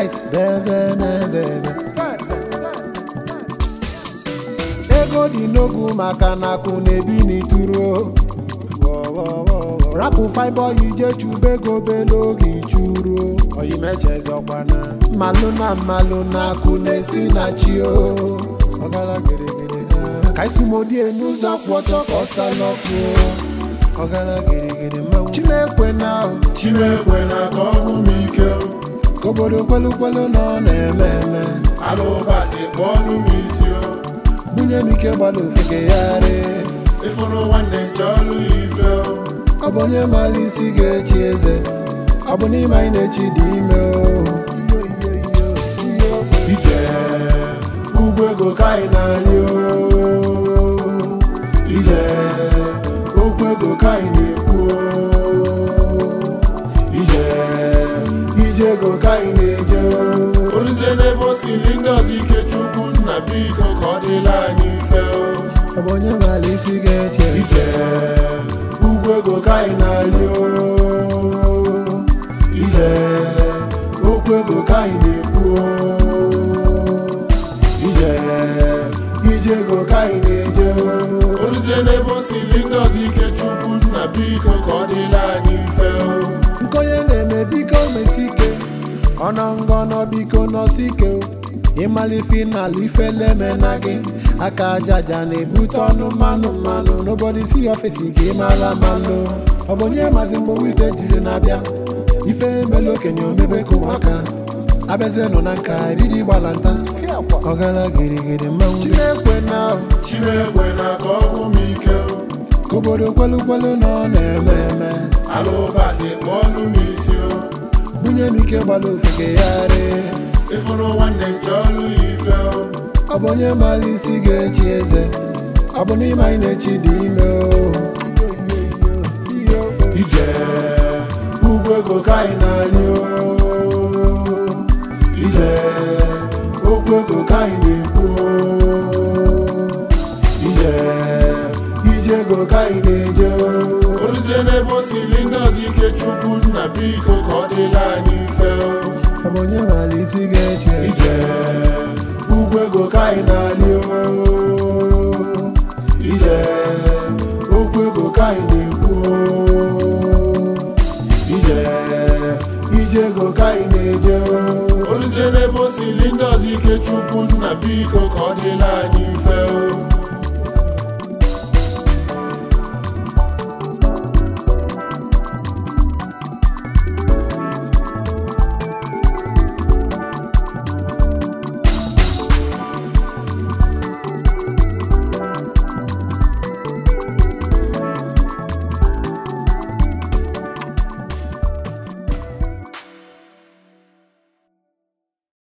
rice bebe na-ebebe ego dị n'ogwu maka na akụ na-ebi n'ituro rapụ fibe ije chube ego belu oge ichuru oyimechezọkwana mmalụ na mmalụ na akụ na-esi na chi o ọgara gịrịgịrị ka isimodie n'ụzọ kwụ ọtọ ka ọ salọkụ ọgara gịrịgịrị mmanwụ chimekwe na Chinekwe na ka ọ gwụ m ike ka obodo kwelu na ọ na-eme eme alụbati kpọọnụ m isi o bunye m ike gbada ofegegharị ịfụrụ nwanne nche ọlụ ya ife o ọ bụ onye maara isi ga-echi eze ọ bụ n'ime anyị na-echi dị ime o ije ugwu ego ka anyị na-arị o ije okwu ego ka anyị na-ekwu o ije ije ego ka anyị na-eje o oruzie n'ebe o siri ndị ọzọ ike chukwu nna biko ka ọ dịla anyị mfe o ọ bụ onye maara isi ga-eche ije ugwu ego ka anyị na-arị o ije okwu ego ka anyị na-ekwu o ije ije ego ka anyị na-eje o oruzie n'ebe o siri ndị ọzọ ike chukwu nna biko ka ọ dịla anyị mfe o nkonye na-eme biko mesi ike ọnọ ngọnọ biko nọsi ike o ịmalife n'ala ifeleme na gị aka ajaja na-ebute ọnụ mmanụ mmanụ n'obodo si ọfisi ka ị mara mmanụ ọ bụ onye mazi mgbe wite jizi na-abịa ife emela okenye omebe ka ụmụaka abịazienụ na nka riri gbalanta ọgara girigiri mmanwụ chinekwe na chinekwe na ka ọ gwụ m ike o ka obodo kwelu kwelu na ọ na-eme eme alụbati kpọọnụ m isi o bunye m ike gbada ofegegharị ịfụrụ nwanne nche ọlụ ya ife o ọ bụ onye maara isi ga-echi eze ọ bụ n'ime anyị na-echi dị ime o ije ugwu ego ka anyị na-arị o ije okwu ego ka anyị na-ekwu o ije ije ego ka anyị na-eje o oruzie n'ebe o siri ndị ọzọ ike chukwu nna biko ka ọ dịla anyị mfe o ọ bụ onye maara isi ga-echi eze ije ugwu ego ka anyị na-arị o ije okwu ego ka anyị na-ekwu o ije ije ego ka anyị na-eje o oruzie n'ebe o siri ndị ọzọ ike chukwu nna biko ka ọ dịla anyị